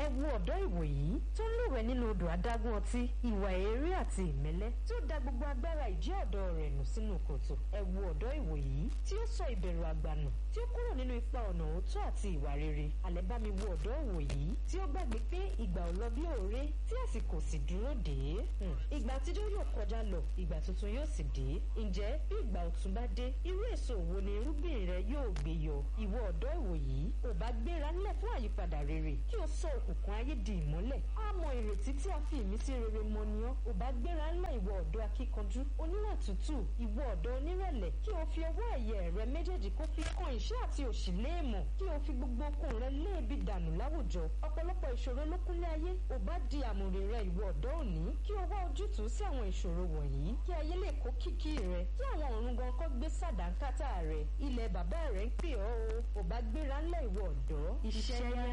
ẹ wo ọ̀dọ́ ìwòyí tó ń lúwẹ̀ nínú odò adágún ọtí ìwà èrè àti ìmẹ́lẹ́ tí ó da gbogbo agbára ìjẹ́ ọ̀dọ́ rẹ̀ nù sínú kòtò ẹ wo ọ̀dọ́ ìwòyí tí ó sọ ìbẹ̀rù àgbànù tí ó kúrò nínú ipa ọ̀nà òótọ́ àti ìwà rere àlẹ́ bá mi wo ọ̀dọ́ ìwòyí tí ó gbàgbé pé ìgbà ò lọ bí òré tí àsìkò sì dúró dé ìgbà àtijọ́ yóò kọjá lọ ìgbà tuntun yóò sì dé ǹjẹ́ bí ìgbà ọ̀tun bá dé irú èso wo ni irúgbìn rẹ yóò gbé yọ ìwọ ọ̀dọ́ ìwòyí ò bá gbéra ńlẹ̀ fún àyípadà rere kí o sọ òkùnkùn ayé di ìmọ́lẹ̀ á mọ ìrètí tí a fi ìmísí rere mọ ni ọ́ ò bá gbéra ńlẹ̀ ìwọ ọ̀dọ́ akíkanjú oníwà tútù ìwọ ọ̀dọ́ onírẹ̀lẹ̀ kí o fi ọwọ́ ẹ̀yẹ rẹ méjèèjì kó fi kan ìṣẹ́ àti òṣì léèmọ̀ kí o fi gbogbo okun rẹ léèbi dànù láwùjọ ọ̀pọ̀lọpọ̀ ìṣòro ló kúnlẹ̀ ayé ò bá di àmùrè rẹ ìwọ ọ̀dọ́ òní kí o wá ojútùú sí àwọn ìṣòro wọ̀nyí kí ayé lè kó kìkì rẹ kí àwọn ọ̀run gan kọ́ gbé sàdánkátà rẹ ilẹ̀ bàbá rẹ ń pè ọ́ o ò bá gbéra ńlẹ̀ ìwọ ọ̀dọ́ iṣẹ́ yá